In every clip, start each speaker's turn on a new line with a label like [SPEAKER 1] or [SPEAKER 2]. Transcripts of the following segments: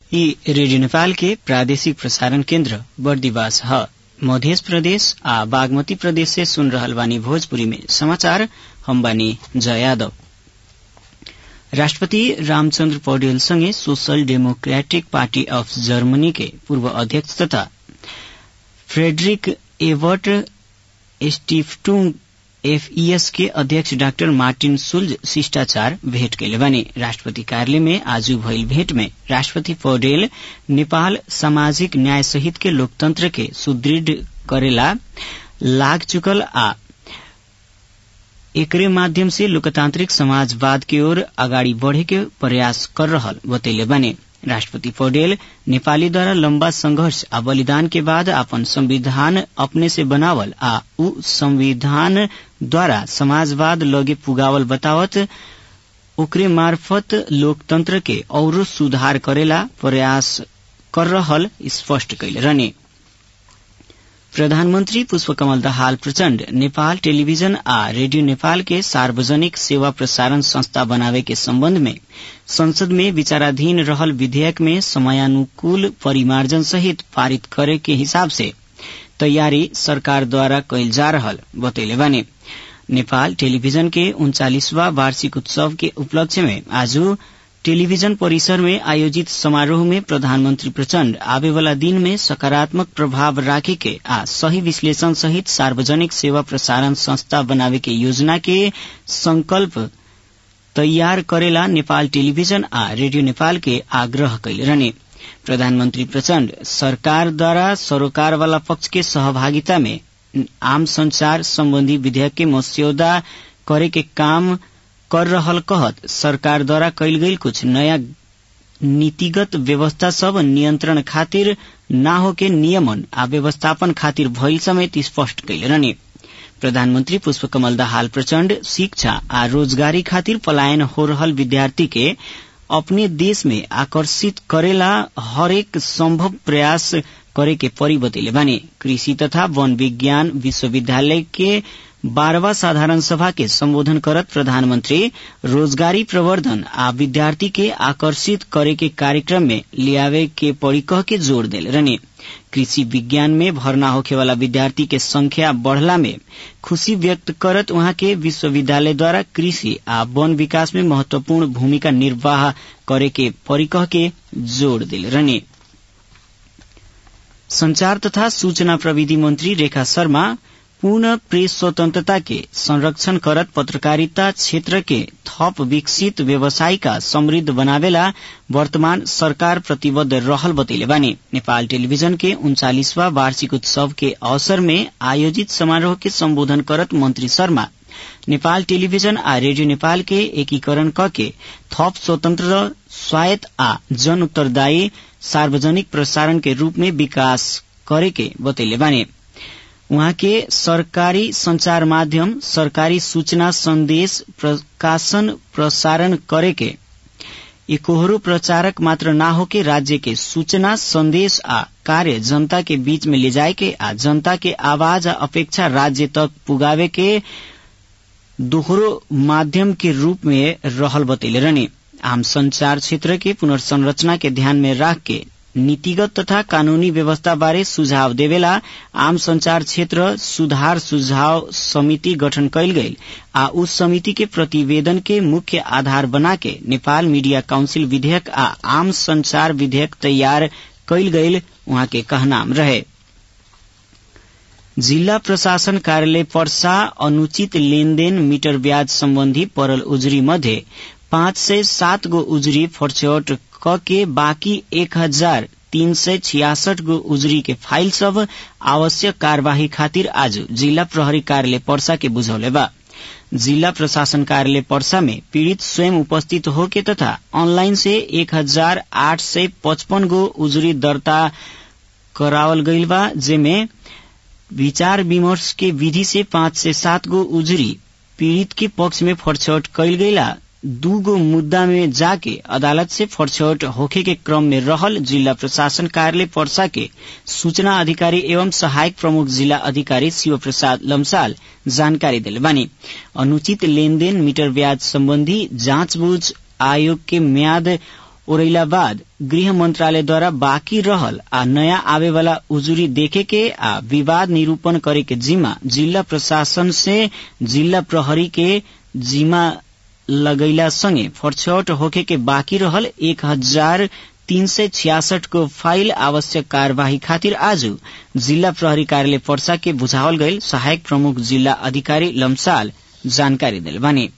[SPEAKER 1] यी रेडियो नेपाल के प्रादेशिक प्रसारण केन्द्र बर्दिवास ह मध्य प्रदेश आ बागमती प्रदेश से सुन रहल बानी भोजपुरी में समाचार हम बानी जय यादव राष्ट्रपति रामचन्द्र पौडेल सँगै social democratic party of Germany के पूर्व अध्यक्ष तथा फ्रेडरिक एवर्ट स्टिफ्टुंग एफईएस के अध्यक्ष डाक्टर मार्टिन सुल्ज शिष्टाचार भेट कैले बानी राष्ट्रपति कार्यालय में आज भइल भेट में राष्ट्रपति पौडेल नेपाल सामाजिक न्याय सहित के लोकतंत्र के सुदृढ़ करेला लाग चुकल आ एकरे माध्यम से लोकतांत्रिक समाजवाद की ओर अगाडि बढ़े के प्रयास कर रहल बतैले बानी राष्ट्रपति पौडेल नेपाली द्वारा लम्बा संघर्ष आ बलिदान के बाद अपन संविधान अपने से बनावल आ उ संविधान द्वारा समाजवाद लगे पुगावल बतावत ओकरे मार्फत लोकतंत्र के औरो सुधार करेला प्रयास कर रहल स्पष्ट कैले रहने प्रधानमन्त्री पुष्पकमल दाहाल प्रचण्ड नेपाल टेलिभिजन आ रेडियो नेपाल के सार्वजनिक सेवा प्रसारण संस्था बनावे के सम्बन्ध में संसद में विचाराधीन रहल विधेयक में समयानुकूल परिमार्जन सहित पारित करे के हिसाब से तैयारी सरकार द्वारा कैल जा रहल बतैले बानी नेपाल टेलीविजन के उन्चालीसवा वार्षिक उत्सव के उपलक्ष्य में आज टेलीविजन परिसर में आयोजित समारोह में प्रधानमन्त्री प्रचण्ड आवे वाला दिन में सकारात्मक प्रभाव राखे के आ सही विश्लेषण सहित सार्वजनिक सेवा प्रसारण संस्था बनावे के योजना के संकल्प तैयार करेला नेपाल टेलीविजन आ रेडियो नेपाल के आग्रह कैले रहने प्रधानमन्त्री प्रचण्ड सरकार द्वारा सरोकार वाला पक्ष के सहभागिता में आम संचार सम्बन्धी विधेयक के मस्यौदा करे के काम कर रहल कहत सरकार द्वारा कैल गई कुछ नया नीतिगत व्यवस्था सब नियंत्रण खातिर ना होके नियमन आ व्यवस्थापन खातिर भइल समेत स्पष्ट कैले रहने प्रधानमन्त्री पुष्पकमल दाहाल प्रचण्ड शिक्षा आ रोजगारी खातिर पलायन हो रहल विद्यार्थी के अपने देश में आकर्षित करेला हरेक संभव प्रयास करे के परी बतैले बानी कृषि तथा वन विज्ञान विश्वविद्यालय के बारहवा साधारण सभा के संबोधन करत प्रधानमंत्री रोजगारी प्रवर्धन आ विद्यार्थी के आकर्षित करे के कार्यक्रम में लियावे के पड़ी कह के जोड़ दिल रहने कृषि विज्ञान में भर्ना होखे वाला विद्यार्थी के संख्या बढ़ला में खुशी व्यक्त करत वहां के विश्वविद्यालय द्वारा कृषि आ वन विकास में महत्वपूर्ण भूमिका निर्वाह करे के पड़ी कह के जोड़ दिल रहने संचार तथा सूचना प्रविधि मंत्री रेखा शर्मा पूर्ण प्रेस स्वतंत्रता के संरक्षण करत पत्रकारिता क्षेत्र के थप विकसित व्यवसायिका समृद्ध बनावेला वर्तमान सरकार प्रतिबद्ध रहल बतैले बानी नेपाल टेलीविजन के उन्चालीसवा वार्षिक उत्सव के अवसर में आयोजित समारोह के संबोधन करत मंत्री शर्मा नेपाल टेलीविजन आ रेडियो नेपाल के एकीकरण क के थप स्वतंत्र स्वायत्त आ जन उत्तरदायी सार्वजनिक प्रसारण के रूप में विकास करे के बतैले बानी उहाँ के सरकारी संचार माध्यम सरकारी सूचना संदेश प्रकाशन प्रसारण करे के एकोहरो प्रचारक मात्र ना होके राज्य के सूचना संदेश आ कार्य जनता के बीच में ले जाए के आ जनता के आवाज आ अपेक्षा राज्य तक पुगावे के दोहरो माध्यम के रूप में रहल बतैले रहने आम संचार क्षेत्र के पुनर्संरचना के ध्यान में राख के नीतिगत तथा कानूनी व्यवस्था बारे सुझाव देवेला आम संचार क्षेत्र सुधार सुझाव समिति गठन कैल गई आ उस समिति के प्रतिवेदन के मुख्य आधार बना के नेपाल मीडिया काउंसिल विधेयक आ आम संचार विधेयक तैयार कैल गई वहां के कहनाम रहे जिल्ला प्रशासन कार्यालय पर्सा अनुचित लेनदेन मीटर ब्याज सम्बन्धी परल उजुरी मध्ये पाँच सय सात गो उजुरी फर्चौट क के बाँकी एक हजार तीन सय छियासठ गो उजुरी के फाइल सब आवश्यक कार्यवाही खातिर आज जिल्ला प्रहरी कार्यालय पर्सा के बुझौले बा जिला प्रशासन कार्यालय पर्सा में पीड़ित स्वयं उपस्थित होके तथा ऑनलाइन से एक हजार आठ सय पचपन गो उजुरी दर्ता करावल गईल बा जेमे विचार विमर्श के विधि से पाँच से सात गो उजुरी पीड़ित के पक्ष में फरछौट कैल गईला दू गो मुद्दा में जाके अदालत से फरछौट होखे के क्रम में रहल जिला प्रशासन कार्यालय पर्सा के सूचना अधिकारी एवं सहायक प्रमुख जिला अधिकारी शिव प्रसाद लम्साल जानकारी दिले बानी अनुचित लेनदेन मीटर ब्याज सम्बन्धी जाँचबूझ आयोग के म्याद ओरैला बाद गृह मंत्रालयद्वारा बाँकी रहल आ नयाँ आवे वाला उजुरी देखे के आ विवाद निरूपण करे के जिम्मा जिल्ला प्रशासन से जिल्ला प्रहरी के जिम्मा लगैला संगे फरछौट होखे के बाँकी रहल एक हजार तीन सय छियासठ को फाइल आवश्यक कार्यवाही खातिर आज जिल्ला प्रहरी कार्यालय पर्सा के बुझावल गईल सहायक प्रमुख जिल्ला अधिकारी लम्साल जानकारी दिल बानी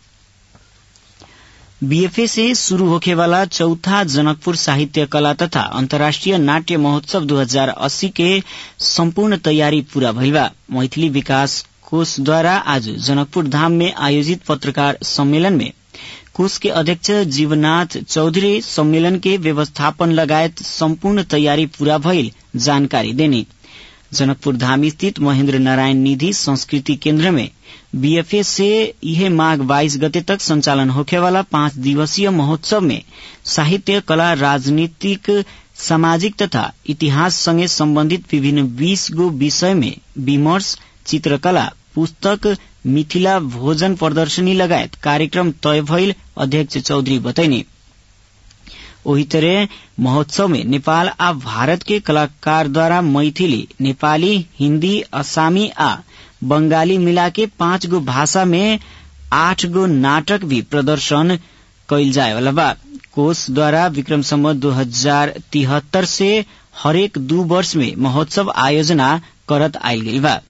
[SPEAKER 1] बीएफए से शुरू होखे वाला चौथा जनकपुर साहित्य कला तथा अंतर्राष्ट्रीय नाट्य महोत्सव 2080 के संपूर्ण तैयारी पूरा भइल बा मैथिली विकास कोष द्वारा आज जनकपुर धाम में आयोजित पत्रकार सम्मेलन में कोष के अध्यक्ष जीवनाथ चौधरी सम्मेलन के व्यवस्थापन लगायत संपूर्ण तैयारी पूरा भइल जानकारी देनी जनकपुर धाम स्थित महेन्द्र नारायण निधि संस्कृति केन्द्र में बीएफए से यह माघ बाईस गते तक संचालन होखेवाला पाँच दिवसीय महोत्सव में साहित्य कला राजनीतिक सामाजिक तथा इतिहास संगे सम्बन्धित विभिन्न बीस गो विषय में विमर्श चित्रकला पुस्तक मिथिला भोजन प्रदर्शनी लगायत कार्यक्रम तय भइल अध्यक्ष चौधरी बतैनी ओही तरह महोत्सव में नेपाल आ भारत के कलाकार द्वारा मैथिली नेपाली हिन्दी असामी आ बंगाली मिला के पाँच गो भाषा में आठ गो नाटक भी प्रदर्शन कैल जाए वाला बा कोष द्वारा विक्रम सम्मत दो हजार तिहत्तर से हरेक दू वर्ष में महोत्सव आयोजना करत आयल गई बा